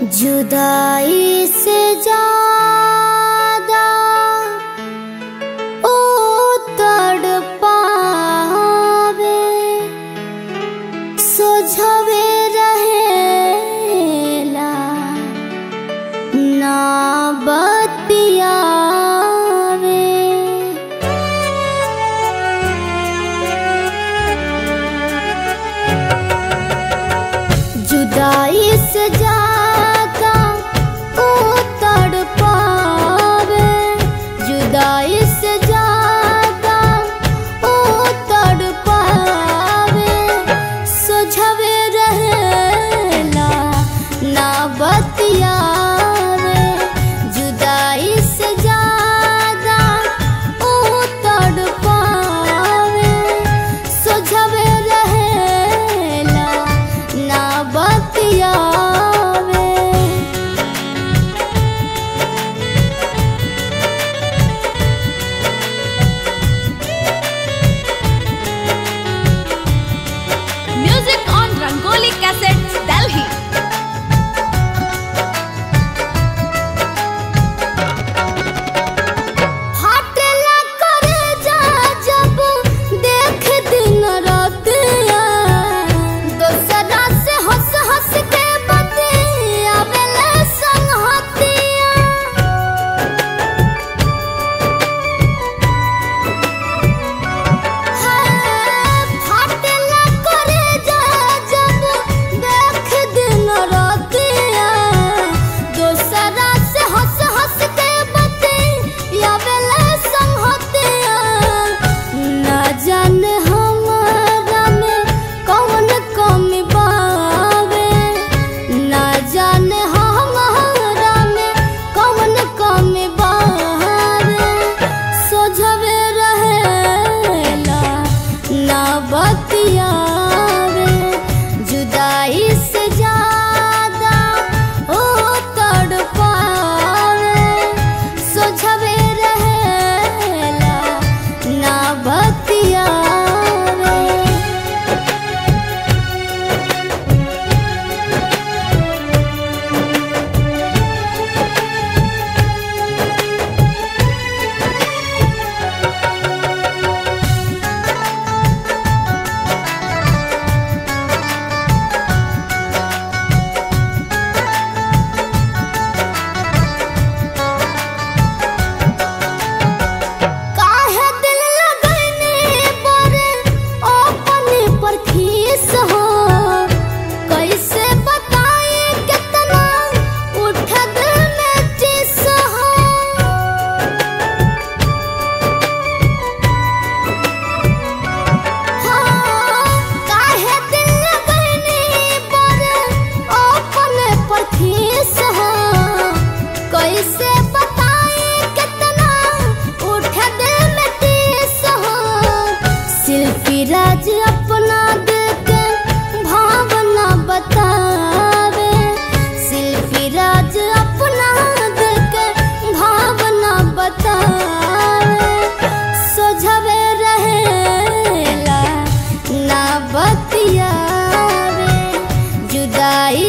जुदाई से ज्यादा ओ तड़पावे सोझवे रहेला ना बतियावे जुदाई से ज्यादा ओ तड़पावे जुदाई से ज्यादा ओ तड़पावे सोझवे रहेला ना बतियावे जुदाई से ज्यादा ओ तड़पावे सोझवे रहेला ना बतियावे Music on Rangoli Cassettes, Delhi. फाटेला करे जा जब देख दिन रातिया दोसरा से हंस हंस के बतियावेला संगहतिया फाटेला करे जा जब देख दिन रातिया दोसरा से हंस हंस के बतियावेला संगहतिया ना जाने हमारा में कौन कमी बावे ना जाने हमारा में कौन कमी बावे सोझवे रहेला ना बतियावे जुदाई से ज्यादा ओ तड़पावे सोझवे रहेला ना बतियावे काहे दिल लगने पर अपने पर खीस हो कैसे बताए कितना उठ दिल में चिस हो काहे दिल लगने पर अपने पर खीस हो कैसे बताए कितना उठ दिल में टीस हो शिल्पी राज अपना दिल के भावना बतावे शिल्पी राज अपना दिल के भावना बतावे सोझवे रहेला ना बतियावे जुदाई